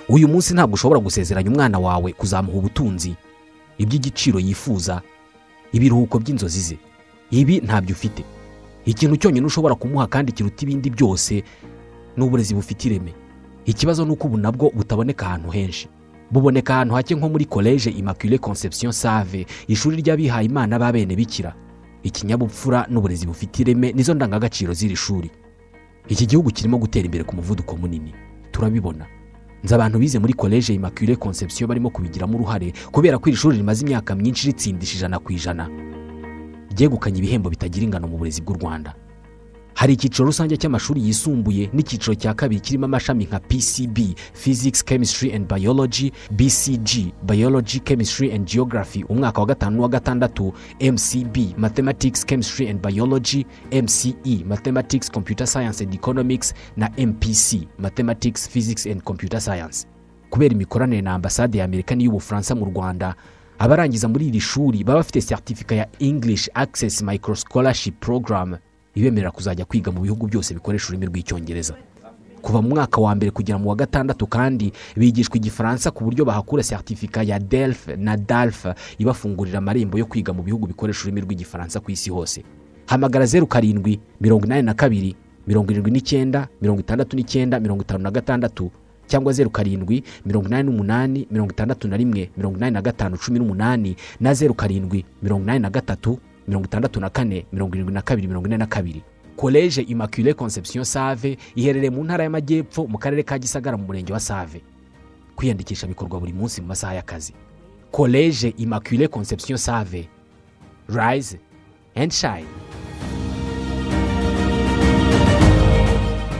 uyu munsi ntabwo ushobora gusezeranya umwana wawe kuzamuha ubutunzi iby'igiciro yifuza ibiruhuko by'inzozi ze ibi ntabyo ufite ikintu cyonyine ushobora kumuha kandi kiruta ibindi byose ni uburezi bufite ireme ikibazo ni uko ubu nabwo butaboneka ahantu henshi buboneka ahantu hake nko muri koleje immaculée conception save ishuri ry'abihaye imana b'abene bikira ikinyabupfura n'uburezi bufite ireme nizo ndangagaciro z'iri shuri iki gihugu kirimo gutera imbere ku muvuduko munini turabibona nzi abantu bize muri koleje immaculée conception barimo kubigiramo uruhare kubera ko iri shuri rimaze imyaka myinshi ritsindisha ijana ku ijana ryegukanye ibihembo bitagira ingano mu burezi bw'u rwanda hari icyiciro rusange cy'amashuri yisumbuye n'icyiciro cya kabiri kirimo amashami nka pcb physics chemistry and biology bcg biology chemistry and geography umwaka wa gatanu n'uwa gatandatu mcb mathematics chemistry and biology mce mathematics computer science and economics na mpc mathematics physics and computer science kubera imikoranire na ambasade ya amerika n'iy'ubufaransa mu rwanda abarangiza muri iri shuri baba bafite seritifika ya english access micro scholarship program ibemerera kuzajya kwiga mu bihugu byose bikoresha ururimi rw'icyongereza kuva mu mwaka wa mbere kugera mu wa gatandatu kandi bigishwa igifaransa ku buryo bahakura seritifika ya delf na dalf ibafungurira amarembo yo kwiga mu bihugu bikoresha ururimi rw'igifaransa ku isi hose hamagara zeru karindwi mirongo inani na kabiri mirongo irindwi n'icyenda mirongo itandatu n'icyenda mirongo itanu na gatandatu cyangwa zeru karindwi mirongo inani n'umunani mirongo itandatu na rimwe mirongo inani na gatanu cumi n'umunani na zeru karindwi mirongo inani na gatatu mirongo itandatu na kane mirongo irindwi na kabiri mirongo ine na kabiri koleje immaculée conception save iherereye mu ntara y'amajyepfo mu karere ka gisagara mu murenge wa save kwiyandikisha bikorwa buri munsi mu masaha y'akazi koleje immaculée conception save rise and shine